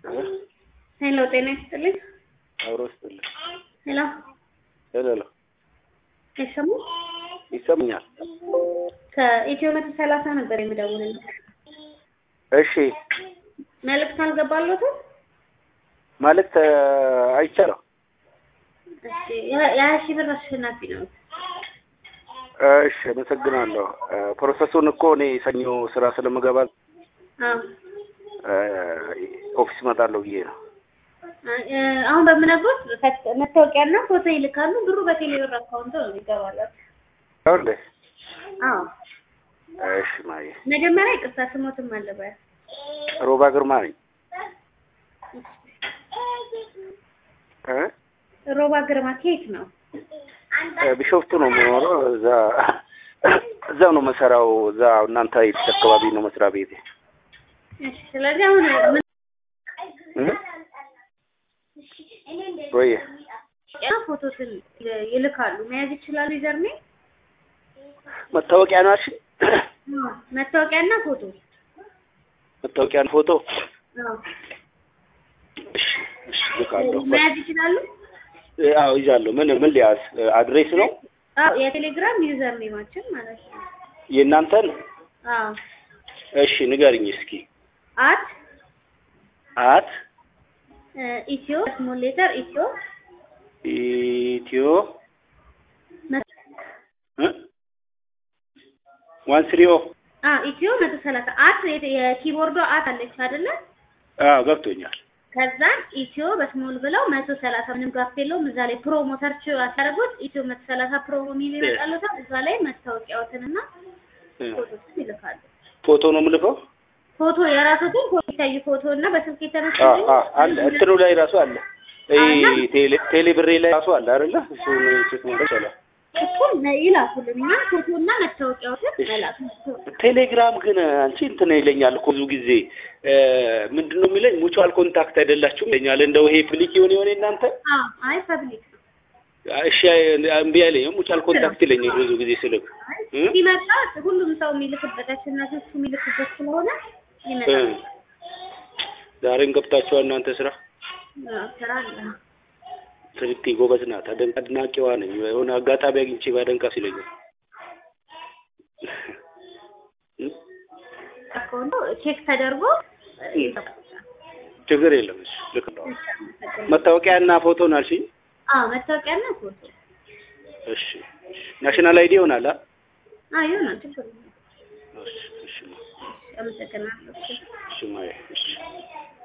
ሄሎ ጤና ይስጥልኝ። አብሮ ይስጥልኝ። ሄሎ ሄሎ ሄሎ፣ አይሰሙ ይሰማኛል? ከኢትዮ መቶ ሰላሳ ነበር የምደውልልህ። እሺ፣ መልዕክት አልገባለትም? ማለት አይቻለሁ። እሺ የሀያ ሺህ ብር አሸናፊ ነው። እሺ፣ አመሰግናለሁ። ፕሮሰሱን እኮ እኔ ሰኞ ስራ ስለምገባ አዎ ኦፊስ እመጣለሁ ብዬ ነው። አሁን በምነግሮት መታወቂያና ፎቶ ይልካሉ። ብሩ በቴሌ ብር አካውንት ነው ይገባላችሁ። ይኸውልህ፣ አዎ እሺ ማየ፣ መጀመሪያ ይቅርታ ስሞትም አለበት ሮባ ግርማ ነኝ። እ ሮባ ግርማ ከየት ነው? ቢሾፍቱ ነው የምኖረው። እዛ እዛው ነው መሰራው። እዛ እናንተ የት አካባቢ ነው መስሪያ ቤቴ? እሺ ስለዚህ አሁን ምን እ ወይ ያ ፎቶትን ይልካሉ። መያዝ ይችላሉ። ይዘርኔ መታወቂያ ነው አልሽ? መታወቂያና ፎቶ መታወቂያን ፎቶ አዎ እሺ፣ እሺ ልካለሁ። መያዝ ይችላሉ። አዎ ይዛለሁ። ምን ምን ሊያዝ አድሬስ ነው አዎ የቴሌግራም ዩዘር ኔማችን ማለት ነው። የእናንተን? አዎ እሺ ንገርኝ እስኪ። አት አት ኢትዮ ስሞል ሌተር ኢትዮ ኢትዮ ዋን ስሪኦ አ ኢትዮ መቶ ሰላሳ አት የኪቦርዶ አት አለች አይደለ? አዎ ገብቶኛል። ከዛን ኢትዮ በስሞል ብለው መቶ ሰላሳ ምንም ጋፍ የለውም። እዛ ላይ ፕሮሞ ሰርች አታደርጉት ኢትዮ መቶ ሰላሳ ፕሮሞ የሚል ይመጣለታል። እዛ ላይ መታወቂያዎትንና ፎቶችን ይልካሉ። ፎቶ ነው የምልከው? ፎቶ የራሱትን ፎቶ ይታዩ ፎቶ እና በስልክ የተነሱ አዎ አዎ አለ እንትኑ ላይ ራሱ አለ። ይሄ ቴሌ ቴሌ ብሬ ላይ ራሱ አለ አይደለ? እሱን ቼክ ማድረግ ይቻላል። እሱን ይላኩልን እና ፎቶ እና መታወቂያዎትን መላክ ቴሌግራም ግን አንቺ እንትን ይለኛል እኮ ብዙ ጊዜ ምንድን ነው የሚለኝ ሙቹዋል ኮንታክት አይደላችሁም ይለኛል። እንደው ይሄ ፕሊክ የሆነ የሆነ እናንተ አዎ አይ ፐብሊክ ነው። እሺ እምቢ አይለኝም። ሙቹዋል ኮንታክት ይለኛል ብዙ ጊዜ ስልክ ሲመጣ ሁሉም ሰው የሚልክበት አሸናፊዎቹ የሚልክበት ስለሆነ ይመጣል። ዛሬም ገብታችኋል እናንተ ስራ አዎ፣ ስራ አለ። ስልክ ጎበዝ ናት። አደንቅ አድናቂዋ ነኝ። የሆነ አጋጣሚ አግኝቼ ባደንቃስ ይለኛል። አካውንቱ ቼክ ተደርጎ ችግር የለም። እሺ ልክ ነው። መታወቂያ እና ፎቶ ነው አልሽኝ? አዎ መታወቂያና ፎቶ እሺ እሺ። ናሽናል አይዲ ይሆናል አ አዎ ይሆናል። ችግር የለም። እሺ እሺ አመሰግናለሁ። እሺ ማየ እሺ